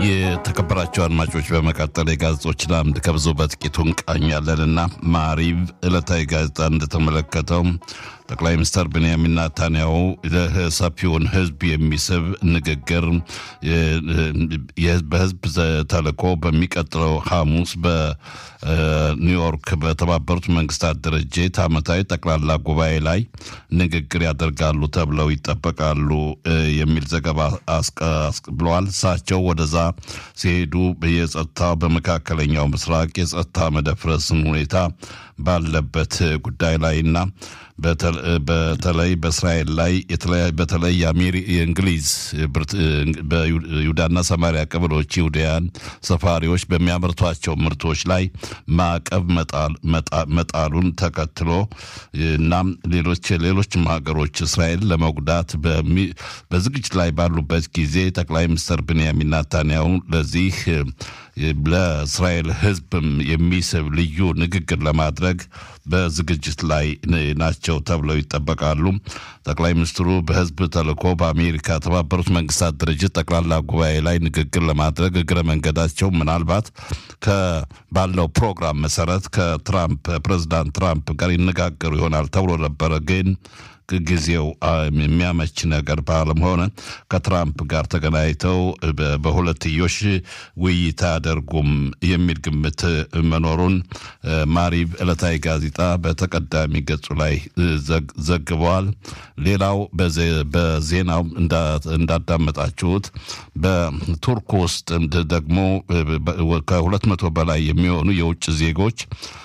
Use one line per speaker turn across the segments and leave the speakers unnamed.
የተከበራቸው አድማጮች በመቀጠል የጋዜጦችን አምድ ከብዙ በጥቂቱ እንቃኛለንና ማሪቭ ዕለታዊ ጋዜጣ እንደተመለከተው ጠቅላይ ሚኒስትር ቤንያሚን ናታንያሁ ሰፊውን ሕዝብ የሚስብ ንግግር በሕዝብ ተልእኮ በሚቀጥለው ሐሙስ በኒውዮርክ በተባበሩት መንግስታት ድርጅት ዓመታዊ ጠቅላላ ጉባኤ ላይ ንግግር ያደርጋሉ ተብለው ይጠበቃሉ የሚል ዘገባ ብለዋል። እሳቸው ወደዛ ሲሄዱ የጸጥታ በመካከለኛው ምስራቅ የጸጥታ መደፍረስን ሁኔታ ባለበት ጉዳይ ላይና በተለይ በእስራኤል ላይ በተለይ የእንግሊዝ በይሁዳና ሰማሪያ ቀበሌዎች ይሁዳያን ሰፋሪዎች በሚያመርቷቸው ምርቶች ላይ ማዕቀብ መጣሉን ተከትሎ እናም ሌሎች ሌሎችም ሀገሮች እስራኤል ለመጉዳት በዝግጅት ላይ ባሉበት ጊዜ ጠቅላይ ሚኒስትር ብንያሚን ናታንያሁ ለዚህ ለእስራኤል ሕዝብም የሚስብ ልዩ ንግግር ለማድረግ በዝግጅት ላይ ናቸው ተብለው ይጠበቃሉ። ጠቅላይ ሚኒስትሩ በህዝብ ተልእኮ በአሜሪካ የተባበሩት መንግስታት ድርጅት ጠቅላላ ጉባኤ ላይ ንግግር ለማድረግ እግረ መንገዳቸው ምናልባት ባለው ፕሮግራም መሰረት ከትራምፕ ፕሬዚዳንት ትራምፕ ጋር ይነጋገሩ ይሆናል ተብሎ ነበረ ግን ጊዜው የሚያመች ነገር ባለመሆነ ከትራምፕ ጋር ተገናኝተው በሁለትዮሽ ውይይት አያደርጉም የሚል ግምት መኖሩን ማሪቭ ዕለታዊ ጋዜጣ በተቀዳሚ ገጹ ላይ ዘግበዋል። ሌላው በዜናው እንዳዳመጣችሁት በቱርክ ውስጥ ደግሞ ከሁለት መቶ በላይ የሚሆኑ የውጭ ዜጎች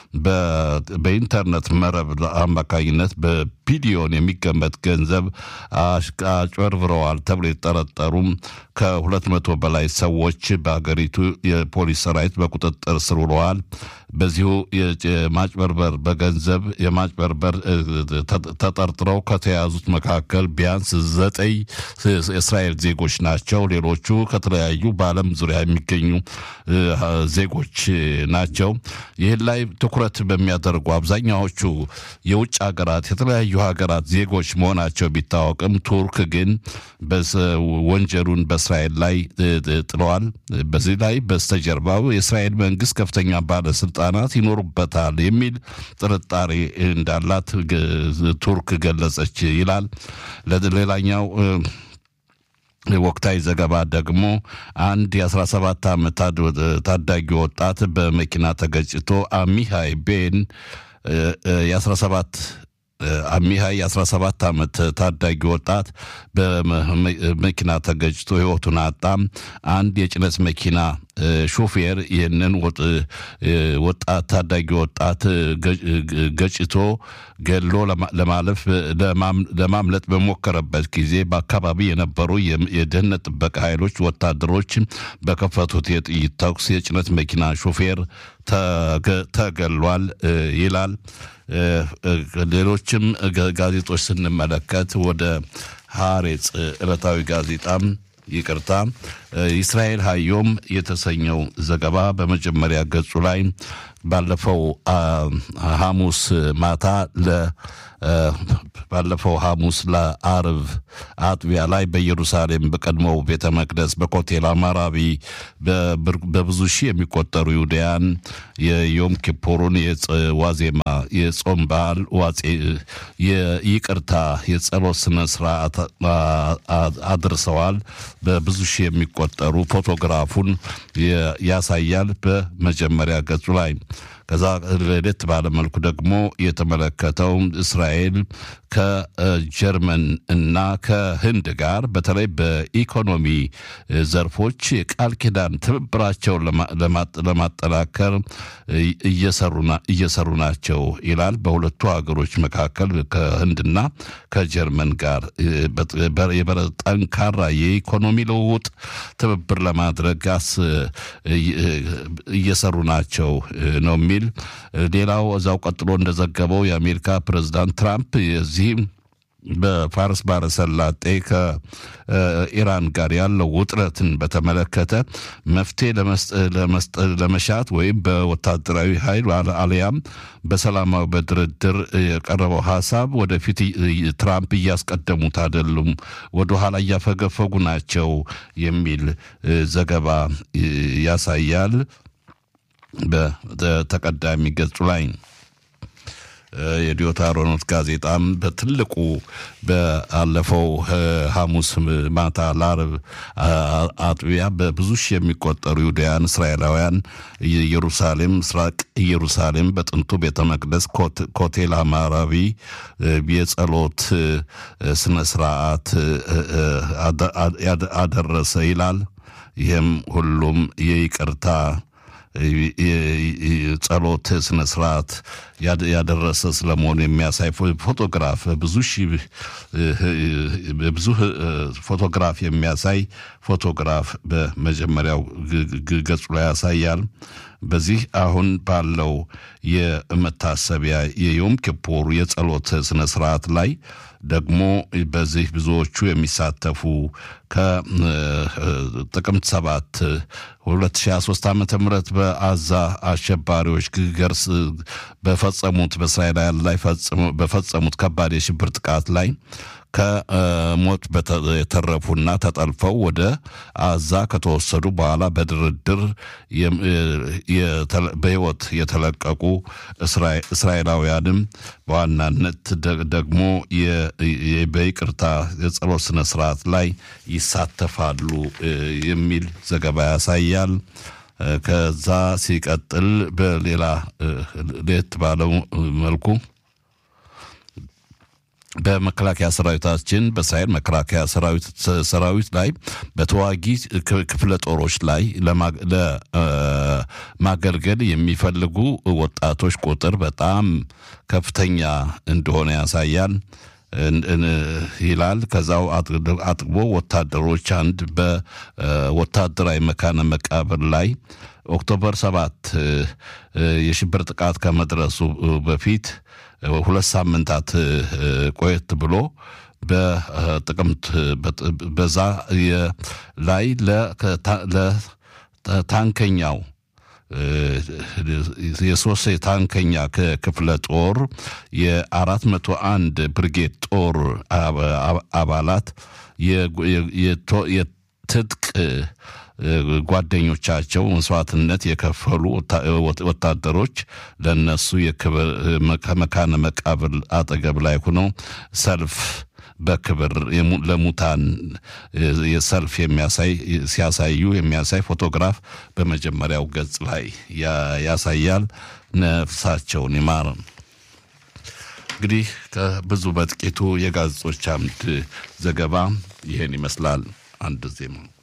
በኢንተርኔት መረብ አማካኝነት በቢሊዮን የሚገመት ገንዘብ አጭበርብረዋል ተብሎ የተጠረጠሩም ከሁለት መቶ በላይ ሰዎች በሀገሪቱ የፖሊስ ሰራዊት በቁጥጥር ስር ውለዋል። በዚሁ የማጭበርበር በገንዘብ የማጭበርበር ተጠርጥረው ከተያዙት መካከል ቢያንስ ዘጠኝ የእስራኤል ዜጎች ናቸው። ሌሎቹ ከተለያዩ በዓለም ዙሪያ የሚገኙ ዜጎች ናቸው። ይህን ላይ ትኩረት በሚያደርጉ አብዛኛዎቹ የውጭ ሀገራት የተለያዩ ሀገራት ዜጎች መሆናቸው ቢታወቅም ቱርክ ግን ወንጀሉን በእስራኤል ላይ ጥለዋል። በዚህ ላይ በስተጀርባው የእስራኤል መንግስት ከፍተኛ ባለስልጣናት ይኖሩበታል የሚል ጥርጣሬ እንዳላት ቱርክ ገለጸች ይላል። ሌላኛው ወቅታዊ ዘገባ ደግሞ አንድ የ17 ዓመት ታዳጊ ወጣት በመኪና ተገጭቶ አሚሃይ ቤን የ17 አሚሃይ የ17 ዓመት ታዳጊ ወጣት በመኪና ተገጭቶ ህይወቱን አጣም። አንድ የጭነት መኪና ሾፌር ይህንን ወጣት ታዳጊ ወጣት ገጭቶ ገሎ ለማለፍ ለማምለጥ በሞከረበት ጊዜ በአካባቢ የነበሩ የደህንነት ጥበቃ ኃይሎች ወታደሮች በከፈቱት የጥይት ተኩስ የጭነት መኪና ሾፌር ተገሏል ይላል። ሌሎችም ጋዜጦች ስንመለከት ወደ ሐሬጽ ዕለታዊ ጋዜጣም ይቅርታ እስራኤል ሀዮም የተሰኘው ዘገባ በመጀመሪያ ገጹ ላይ ባለፈው ሐሙስ ማታ ለ ባለፈው ሐሙስ ለአርብ አጥቢያ ላይ በኢየሩሳሌም በቀድሞው ቤተ መቅደስ በኮቴል አማራቢ በብዙ ሺህ የሚቆጠሩ ይሁዳያን የዮም ኪፑሩን ዋዜማ የጾም በዓል ዋጼ የይቅርታ የጸሎት ስነ ስርዓት አድርሰዋል። በብዙ ሺህ የሚቆጠሩ ፎቶግራፉን ያሳያል በመጀመሪያ ገጹ ላይ። ከዛ ለየት ባለ መልኩ ደግሞ የተመለከተው እስራኤል ከጀርመን እና ከህንድ ጋር በተለይ በኢኮኖሚ ዘርፎች የቃል ኪዳን ትብብራቸውን ለማጠናከር እየሰሩ ናቸው ይላል። በሁለቱ ሀገሮች መካከል ከህንድና ከጀርመን ጋር ጠንካራ የኢኮኖሚ ልውውጥ ትብብር ለማድረግ እየሰሩ ናቸው ነው የሚል ሌላው እዛው ቀጥሎ እንደዘገበው የአሜሪካ ፕሬዚዳንት ትራምፕ የዚህ በፋርስ ባሕረ ሰላጤ ከኢራን ጋር ያለው ውጥረትን በተመለከተ መፍትሄ ለመሻት ወይም በወታደራዊ ኃይል አሊያም በሰላማዊ በድርድር የቀረበው ሀሳብ ወደፊት ትራምፕ እያስቀደሙት አይደሉም፣ ወደኋላ እያፈገፈጉ ናቸው የሚል ዘገባ ያሳያል። በተቀዳሚ ገጹ ላይ የዲዮታ ሮኖት ጋዜጣም በትልቁ በአለፈው ሐሙስ ማታ ለዓርብ አጥቢያ በብዙ ሺህ የሚቆጠሩ ይሁዳውያን እስራኤላውያን ኢየሩሳሌም ምስራቅ ኢየሩሳሌም በጥንቱ ቤተ መቅደስ ኮቴል አማራቢ የጸሎት ስነ ስርዓት አደረሰ ይላል። ይህም ሁሉም የይቅርታ ጸሎት ስነ ስርዓት ያደረሰ ስለመሆኑ የሚያሳይ ፎቶግራፍ ብዙ ሺህ ብዙ ፎቶግራፍ የሚያሳይ ፎቶግራፍ በመጀመሪያው ገጹ ላይ ያሳያል። በዚህ አሁን ባለው የመታሰቢያ የዮም ኪፑር የጸሎት ስነ ስርዓት ላይ ደግሞ በዚህ ብዙዎቹ የሚሳተፉ ከጥቅምት ሰባት 2023 ዓ ም በአዛ አሸባሪዎች ገርስ በፈጸሙት በእስራኤላውያን ላይ በፈጸሙት ከባድ የሽብር ጥቃት ላይ ከሞት የተረፉና ተጠልፈው ወደ አዛ ከተወሰዱ በኋላ በድርድር በሕይወት የተለቀቁ እስራኤላውያንም በዋናነት ደግሞ በይቅርታ የጸሎት ስነ ስርዓት ላይ ይሳተፋሉ የሚል ዘገባ ያሳያል። ከዛ ሲቀጥል በሌላ ለየት ባለው መልኩ በመከላከያ ሰራዊታችን በእስራኤል መከላከያ ሰራዊት ላይ በተዋጊ ክፍለ ጦሮች ላይ ለማገልገል የሚፈልጉ ወጣቶች ቁጥር በጣም ከፍተኛ እንደሆነ ያሳያል ይላል። ከዛው አጥግቦ ወታደሮች አንድ በወታደራዊ መካነ መቃብር ላይ ኦክቶበር ሰባት የሽብር ጥቃት ከመድረሱ በፊት ሁለት ሳምንታት ቆየት ብሎ በጥቅምት በዛ ላይ ለታንከኛው የሶስት የታንከኛ ክፍለ ጦር የአራት መቶ አንድ ብርጌድ ጦር አባላት የትጥቅ ጓደኞቻቸው መስዋዕትነት የከፈሉ ወታደሮች ለነሱ የክብር ከመካነ መቃብር አጠገብ ላይ ሆነው ሰልፍ በክብር ለሙታን የሰልፍ የሚያሳይ ሲያሳዩ የሚያሳይ ፎቶግራፍ በመጀመሪያው ገጽ ላይ ያሳያል። ነፍሳቸውን ይማር። እንግዲህ ከብዙ በጥቂቱ የጋዜጦች አምድ ዘገባ ይህን ይመስላል። አንድ ዜማ